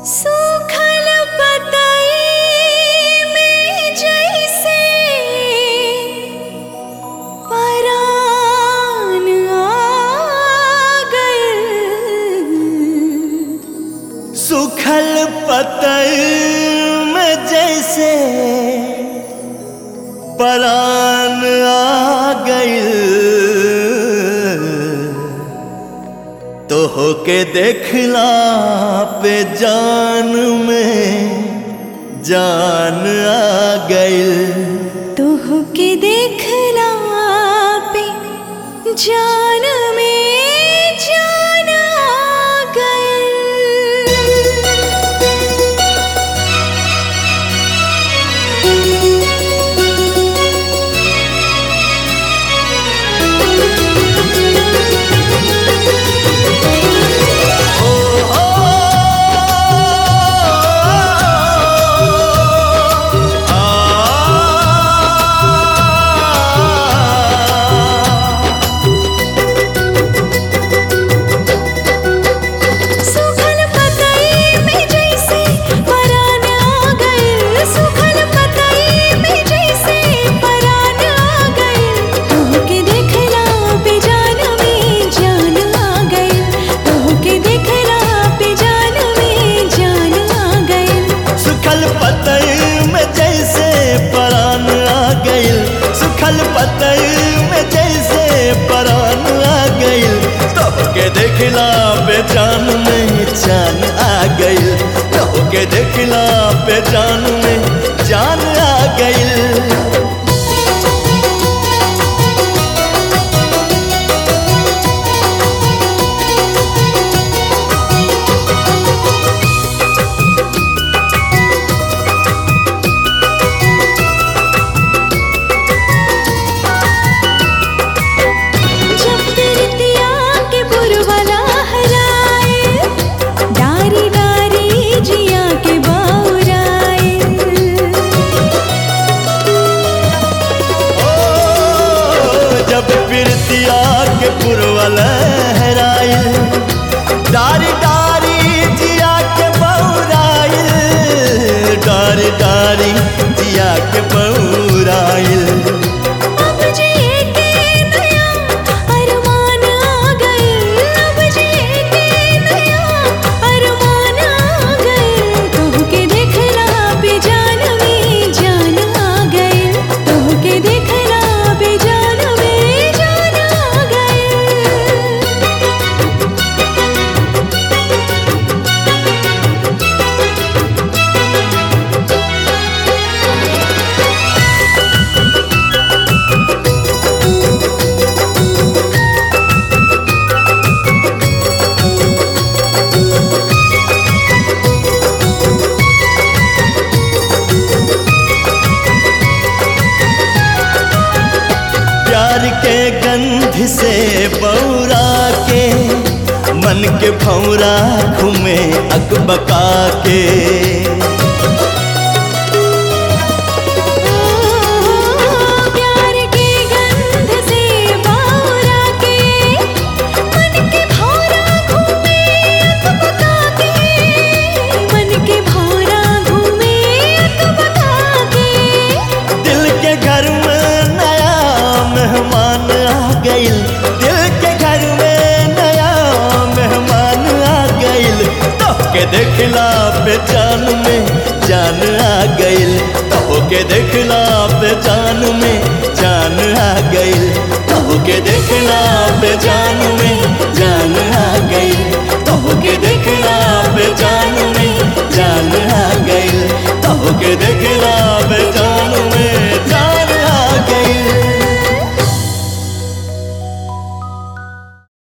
सूखल पतई में जैसे परान आ गइल सूखल पतल में जैसे परान आ गइल तो होके देखला पे जान में जान आ गइल तोह के देखला पे जान में जान आ गइल सूखल पतई में जैसे परान आ गइल सूखल पतई में जैसे परान आ गइल तोह के देखला पे जान में जान आ गइल तोह के देखला पे जान में जान आ गइल सुखल पतई में जैसे परान आ गइल सुखल पतई में जैसे परान आ गइल तो के देखला पे जान में जान आ गइल तो के देखला पे जान में जान आ गइल जब तिरतिया के पुरवला हराए डारी डारी जिया के बाउराए ओ, जब पिरतिया के पुरवा लहराइल डारी डारी जिया के बौराइल डारी डारी जिया के बौराइल अब जिए के नया अरमान आ गइल अब जिए के नया अरमान आ गइल तोह के देखला पे जान में जान आ गइल तोह के देखला पे जान में जान आ गइल प्यार के गंध से बौरा के मन के भौरा घूमे अकबका के प्यार के गंध से बावरा के मन के भौरा घूमे अकबका के मन के भौरा घूमे अकबका के दिल के घर में नया मेहमान आ गइल दिल के घर में नया मेहमान आ गइल तो के देखला पे जान में जान आ गइल तो के देखला पे जान में जान आ गइल तो के देखला पे जान में जान आ गइल तो के देखला पे जान में जान आ गइल तो के देख